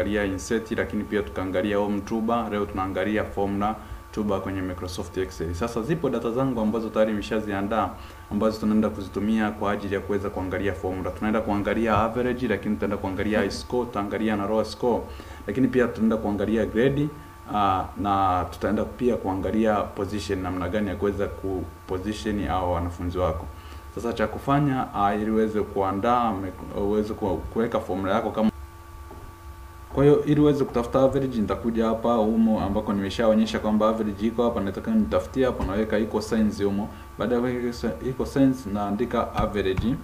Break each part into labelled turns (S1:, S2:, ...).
S1: tukaangalia insert, lakini pia tukaangalia home tuba. Leo tunaangalia formula tuba kwenye Microsoft Excel. Sasa zipo data zangu ambazo tayari nimeshaziandaa ambazo tunaenda kuzitumia kwa ajili ya kuweza kuangalia formula. Tunaenda kuangalia average, lakini tutaenda kuangalia high score, tutaangalia na raw score, lakini pia tutaenda kuangalia grade uh, na tutaenda pia kuangalia position, namna gani ya kuweza kuposition au wanafunzi wako. Sasa cha kufanya uh, ili uweze kuandaa uweze kuweka formula yako kama kwa hiyo ili uweze kutafuta average, nitakuja hapa humo ambako nimeshaonyesha kwamba average iko hapa, nataka nitafutie hapo, naweka equal signs humo. Baada ya kuweka equal signs, naandika average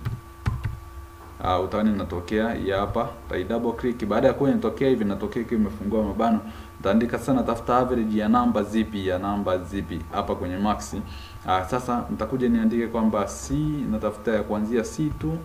S1: uh, utaona inatokea hii hapa, tai double click. Baada ya kuwa inatokea hivi, inatokea ikiwa imefungua mabano, nitaandika sana, tafuta average ya namba zipi, ya namba zipi hapa kwenye max. Uh, sasa nitakuja niandike kwamba C, natafuta ya kuanzia C2 uh,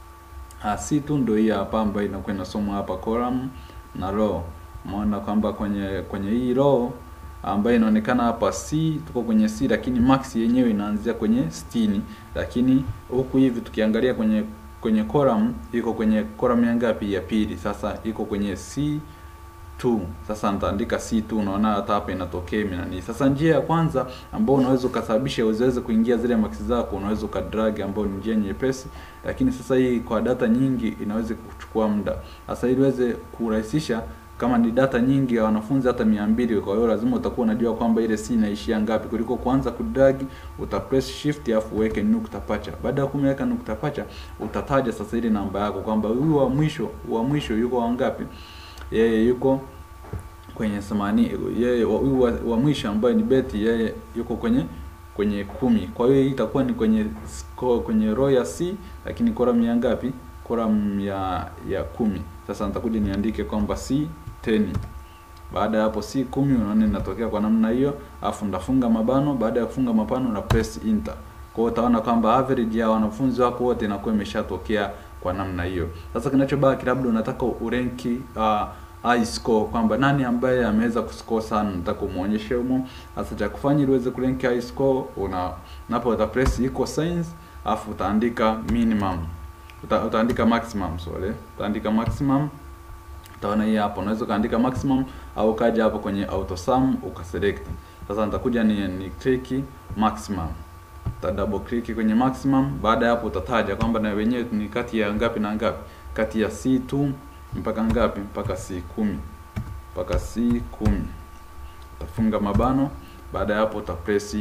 S1: C2 ndio hii hapa ambayo inakuwa inasomwa hapa column na row. Umeona kwamba kwenye kwenye hii row ambayo inaonekana hapa C, tuko kwenye C, lakini max yenyewe inaanzia kwenye 60, lakini huku hivi tukiangalia kwenye kwenye column iko kwenye column ya ngapi? Ya pili. Sasa iko kwenye C2. Sasa nitaandika C2, unaona hata hapa inatokea nani. Sasa njia ya kwanza ambayo unaweza ukasababisha usiweze kuingia zile max zako, unaweza ukadrag, ambayo ni njia nyepesi, lakini sasa hii kwa data nyingi inaweza kuchukua muda. Sasa ili uweze kurahisisha kama ni data nyingi ya wanafunzi hata mia mbili, kwa hiyo lazima utakuwa unajua kwamba ile C inaishia ngapi, kuliko kuanza kudrag. Uta press shift alafu uweke nukta pacha. Baada ya kumweka nukta pacha, utataja sasa ile namba yako kwamba huyu wa mwisho wa mwisho yuko wangapi? Yeye yuko kwenye samani, yeye huyu wa, wa mwisho ambaye ni beti, yeye yuko kwenye kwenye kumi. Kwa hiyo hii itakuwa ni kwenye score, kwenye row ya C, lakini column ya ngapi? Column ya ya kumi. Sasa nitakuja niandike kwamba C 10. Baada ya hapo C 10, unaona inatokea kwa namna hiyo, afu ndafunga mabano. Baada ya kufunga mabano na press enter. Kwa hiyo utaona kwamba average ya wanafunzi wako wote inakuwa imeshatokea kwa namna hiyo. Sasa kinachobaki labda unataka urenki uh, high score kwamba nani ambaye ameweza kuscore sana, nataka umuonyeshe humo. Sasa cha kufanya ili uweze kurank high score, una napo uta press equal signs, afu utaandika minimum Uta, utaandika maximum sorry, utaandika maximum. Utaona hii hapo, unaweza kaandika maximum au kaja hapo kwenye auto sum ukaselect. Sasa nitakuja ni, ni click maximum, uta double click kwenye maximum. Baada ya hapo utataja kwamba na wenyewe ni kati ya ngapi na ngapi, kati ya C2 mpaka ngapi, mpaka C10 mpaka C10. Utafunga mabano. Baada ya hapo utapress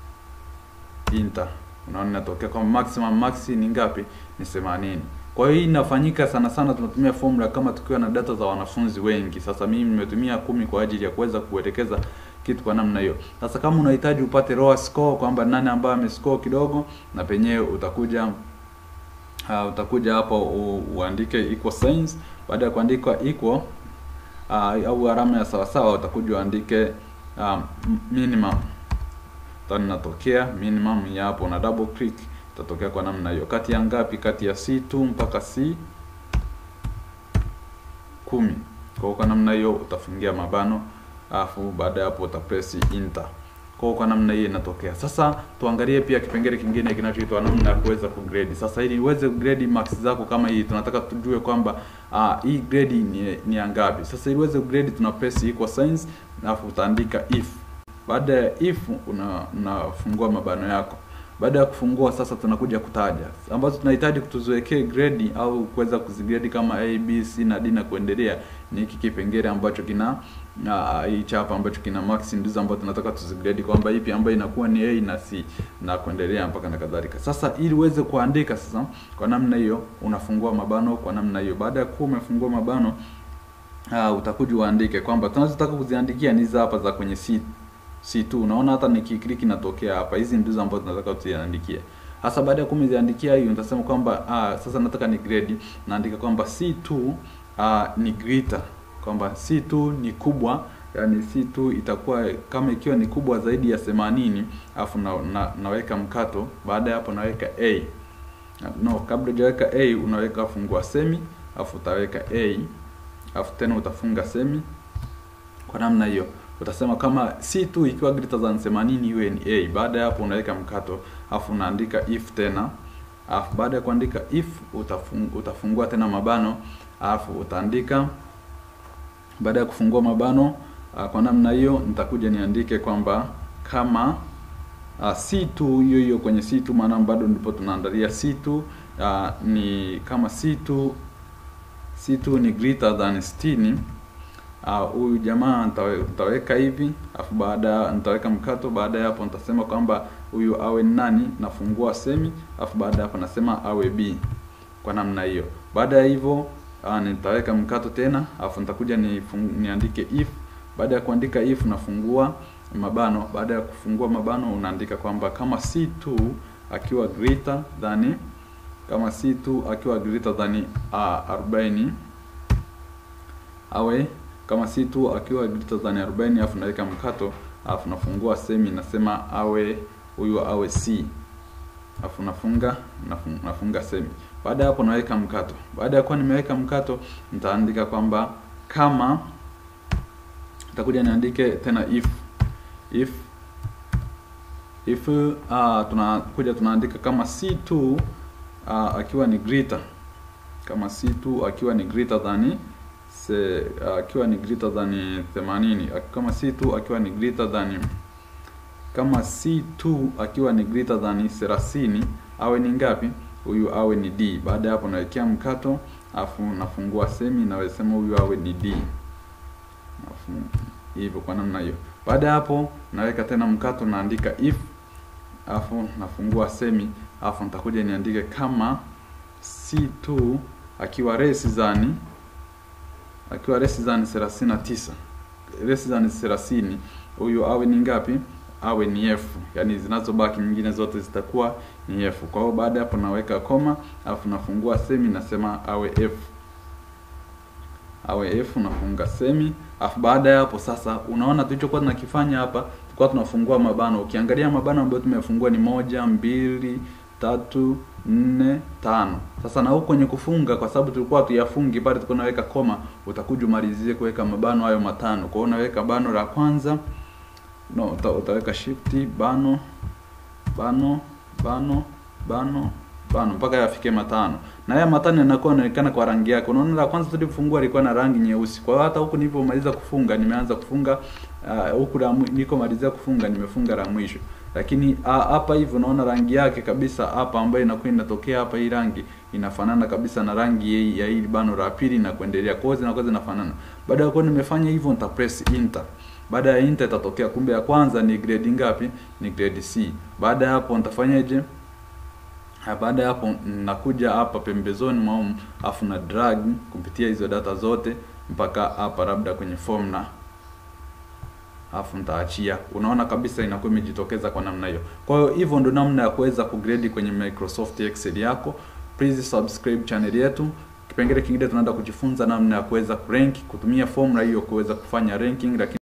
S1: enter. Unaona inatokea kwamba maximum max ni ngapi? Ni 80. Kwa hiyo hii inafanyika sana sana, tunatumia formula kama tukiwa na data za wanafunzi wengi. Sasa mimi nimetumia kumi kwa ajili ya kuweza kuelekeza kitu kwa namna hiyo. Sasa kama unahitaji upate raw score kwamba nani ambaye amescore kidogo, na penyewe utakuja uh, utakuja hapo uandike equal signs. Baada ya kuandika equal uh, au alama ya sawasawa, utakuja uandike um, minimum tani natokea minimum ya hapo, na double click itatokea kwa namna hiyo. Kati ya ngapi? Kati ya C2 mpaka C kumi. Kwa kwa namna hiyo utafungia mabano, alafu baada ya hapo utapress enter. Kwa kwa namna hiyo inatokea. Sasa tuangalie pia kipengele kingine kinachoitwa namna ya kuweza kugrade. Sasa ili uweze kugrade marks zako kama hii, tunataka tujue kwamba uh, hii grade ni, ni ya ngapi. Sasa ili uweze kugrade tuna press equal signs, alafu utaandika if baada ya if una unafungua mabano yako. Baada ya kufungua sasa, tunakuja kutaja ambazo tunahitaji kutuziwekee grade au kuweza kuzigrade kama A, B, C na D na kuendelea. Ni hiki kipengele ambacho kina hii uh, chapa ambacho kina max, ndizo ambazo tunataka tuzigrade kwamba ipi ambayo inakuwa ni A na C na kuendelea mpaka na kadhalika. Sasa ili uweze kuandika sasa kwa namna hiyo, unafungua mabano kwa namna hiyo. Baada ya kuwa umefungua mabano uh, utakuja uandike kwamba tunazotaka kuziandikia ni hizi hapa za kwenye C C2 unaona hata nikiklik inatokea hapa. Hizi ndizo ambazo tunataka tuziandikie. Hasa baada ya kumiziandikia hiyo nitasema kwamba ah, sasa nataka ni grade. Naandika kwamba C2 ah, ni greater. Kwamba C2 ni kubwa, yani C2 itakuwa kama ikiwa ni kubwa zaidi ya 80, afu na, na, naweka mkato. Baada ya hapo naweka A. No, kabla hujaweka A unaweka fungua semi, afu utaweka A. Afu tena utafunga semi. Kwa namna hiyo utasema kama C2 ikiwa greater than 80 iwe ni A. Baada ya hapo unaweka mkato afu unaandika if tena, afu baada ya kuandika if utafung, utafungua tena mabano afu utaandika baada ya kufungua mabano uh, kwa namna hiyo nitakuja niandike kwamba kama uh, C2 hiyo hiyo kwenye C2 maana bado ndipo tunaandalia C2 uh, ni kama C2 C2 ni greater than 60 huyu uh, jamaa nitaweka hivi afu baada nitaweka mkato baada ya hapo nitasema kwamba huyu awe nani nafungua semi afu baada ya hapo nasema awe b kwa namna hiyo baada ya hivyo uh, nitaweka mkato tena afu nitakuja ni niandike if baada ya kuandika if nafungua mabano baada ya kufungua mabano unaandika kwamba kama C2 akiwa greater than kama C2 akiwa greater than uh, 40 awe kama C2 akiwa greater than 40 afu naweka mkato afu nafungua semi nasema awe huyu awe C afu nafunga nafunga, nafunga semi baada ya hapo naweka mkato baada ya kuwa nimeweka mkato nitaandika kwamba kama nitakuja niandike tena if if if uh, tunakuja tunaandika kama C2 uh, akiwa ni greater kama C2 akiwa ni greater than se uh, akiwa ni greater than 80 kama C2 akiwa ni greater than kama C2 akiwa ni greater than 30 awe ni ngapi huyu awe ni D baada ya hapo nawekea mkato afu nafungua semi nawesema huyu awe ni D hivyo kwa namna hiyo baada ya hapo naweka tena mkato naandika if afu nafungua semi afu nitakuja niandike kama C2 akiwa less than akiwa less than 39 less than 30 huyu awe ni ngapi awe ni f yani zinazobaki nyingine zote zitakuwa ni f kwa hiyo baada hapo naweka koma afu nafungua semi nasema awe f awe f nafunga semi afu baada ya hapo sasa unaona tulichokuwa tunakifanya hapa tulikuwa tunafungua mabano ukiangalia mabano ambayo tumefungua ni moja mbili tatu nne tano sasa na huko kwenye kufunga kwa sababu tulikuwa tuyafungi pale tulikuwa naweka koma utakuja umalizie kuweka mabano hayo matano kwa hiyo unaweka bano la kwanza no uta, utaweka shift bano bano bano bano bano mpaka yafike matano na haya matano yanakuwa yanaonekana kwa rangi yake unaona la kwanza tulifungua ilikuwa na rangi nyeusi kwa hiyo hata huku nilipomaliza kufunga nimeanza kufunga huku uh, niko malizia kufunga nimefunga la mwisho lakini hapa uh, hivi unaona rangi yake kabisa hapa ambayo inakuwa inatokea hapa hii rangi inafanana kabisa na rangi ya hili bano la pili na kuendelea kwa hiyo zinakuwa zinafanana baada ya kuwa nimefanya hivyo nita press enter baada ya enter itatokea kumbe ya kwanza ni grade ngapi ni grade C baada ya hapo nitafanyaje baada ya hapo nakuja hapa pembezoni mwa afu na drag kupitia hizo data zote mpaka hapa labda kwenye formula afu nitaachia unaona kabisa inakuwa imejitokeza kwa namna hiyo kwa hiyo hivyo ndo namna ya kuweza kugrade kwenye Microsoft Excel yako please subscribe channel yetu kipengele kingine tunaenda kujifunza namna ya kuweza kurank kutumia formula hiyo kuweza kufanya ranking lakini